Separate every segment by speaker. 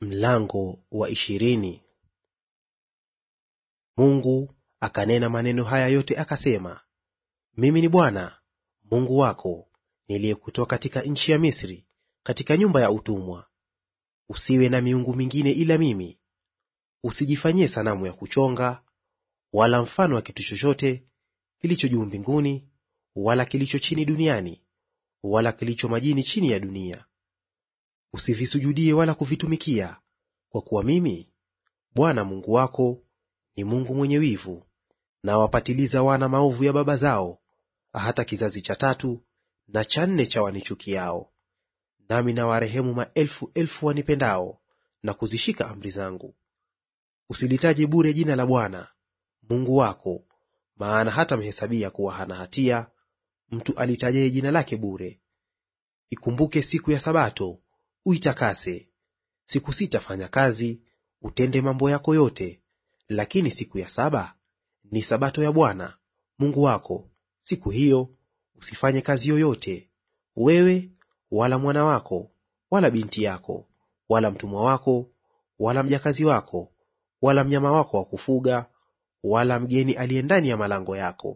Speaker 1: Mlango wa ishirini. Mungu akanena maneno haya yote akasema, Mimi ni Bwana Mungu wako niliyekutoa katika nchi ya Misri, katika nyumba ya utumwa. Usiwe na miungu mingine ila mimi. Usijifanyie sanamu ya kuchonga, wala mfano wa kitu chochote kilicho juu mbinguni, wala kilicho chini duniani, wala kilicho majini chini ya dunia. Usivisujudie wala kuvitumikia, kwa kuwa mimi Bwana Mungu wako ni Mungu mwenye wivu, na wapatiliza wana maovu ya baba zao, hata kizazi cha tatu na cha nne cha wanichukiao. Nami na warehemu maelfu elfu wanipendao na kuzishika amri zangu. Usilitaje bure jina la Bwana Mungu wako, maana hata mhesabia kuwa hana hatia mtu alitajaye jina lake bure. Ikumbuke siku ya Sabato uitakase. Siku sita fanya kazi, utende mambo yako yote, lakini siku ya saba ni Sabato ya Bwana Mungu wako. Siku hiyo usifanye kazi yoyote, wewe wala mwana wako wala binti yako wala mtumwa wako wala mjakazi wako wala mnyama wako wa kufuga wala mgeni aliye ndani ya malango yako.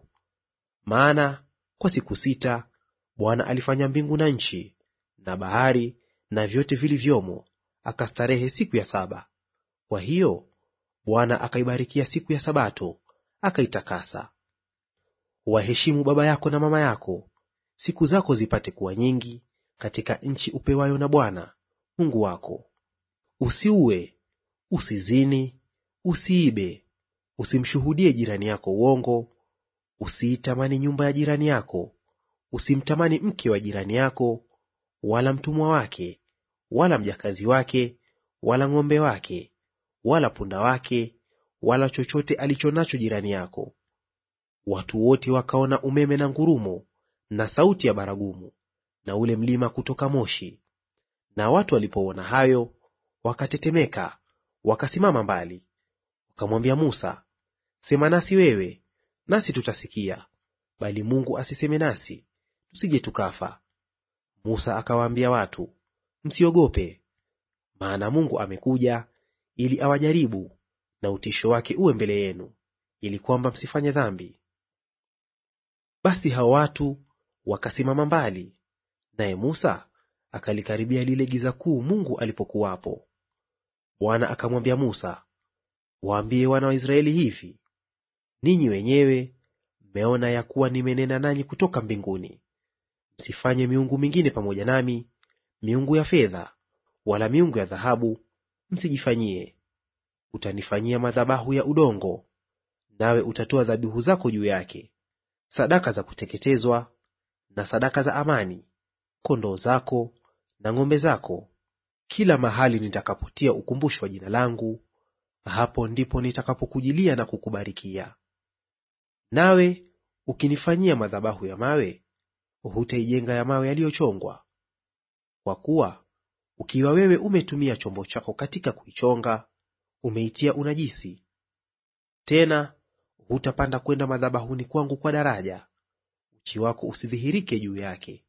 Speaker 1: Maana kwa siku sita Bwana alifanya mbingu na nchi na bahari na vyote vilivyomo, akastarehe siku ya saba. Kwa hiyo Bwana akaibarikia siku ya Sabato akaitakasa. Waheshimu baba yako na mama yako, siku zako zipate kuwa nyingi katika nchi upewayo na Bwana Mungu wako. Usiue, usizini, usiibe, usimshuhudie jirani yako uongo, usiitamani nyumba ya jirani yako, usimtamani mke wa jirani yako, wala mtumwa wake, wala mjakazi wake, wala ng'ombe wake, wala punda wake, wala chochote alicho nacho jirani yako. Watu wote wakaona umeme na ngurumo na sauti ya baragumu na ule mlima kutoka moshi. Na watu walipoona hayo wakatetemeka, wakasimama mbali. Wakamwambia Musa, sema nasi wewe, nasi tutasikia; bali Mungu asiseme nasi, tusije tukafa. Musa akawaambia watu, msiogope, maana Mungu amekuja ili awajaribu, na utisho wake uwe mbele yenu, ili kwamba msifanye dhambi. Basi hao watu wakasimama mbali, naye Musa akalikaribia lile giza kuu Mungu alipokuwapo. Bwana akamwambia Musa, waambie wana wa Israeli hivi, ninyi wenyewe mmeona ya kuwa nimenena nanyi kutoka mbinguni. Msifanye miungu mingine pamoja nami, miungu ya fedha wala miungu ya dhahabu msijifanyie. Utanifanyia madhabahu ya udongo, nawe utatoa dhabihu zako juu yake, sadaka za kuteketezwa na sadaka za amani, kondoo zako na ng'ombe zako. Kila mahali nitakapotia ukumbusho wa jina langu, hapo ndipo nitakapokujilia na kukubarikia. Nawe ukinifanyia madhabahu ya mawe, hutaijenga ya mawe yaliyochongwa. Kwa kuwa ukiwa wewe umetumia chombo chako katika kuichonga, umeitia unajisi. Tena hutapanda kwenda madhabahuni kwangu kwa daraja, uchi wako usidhihirike juu yake.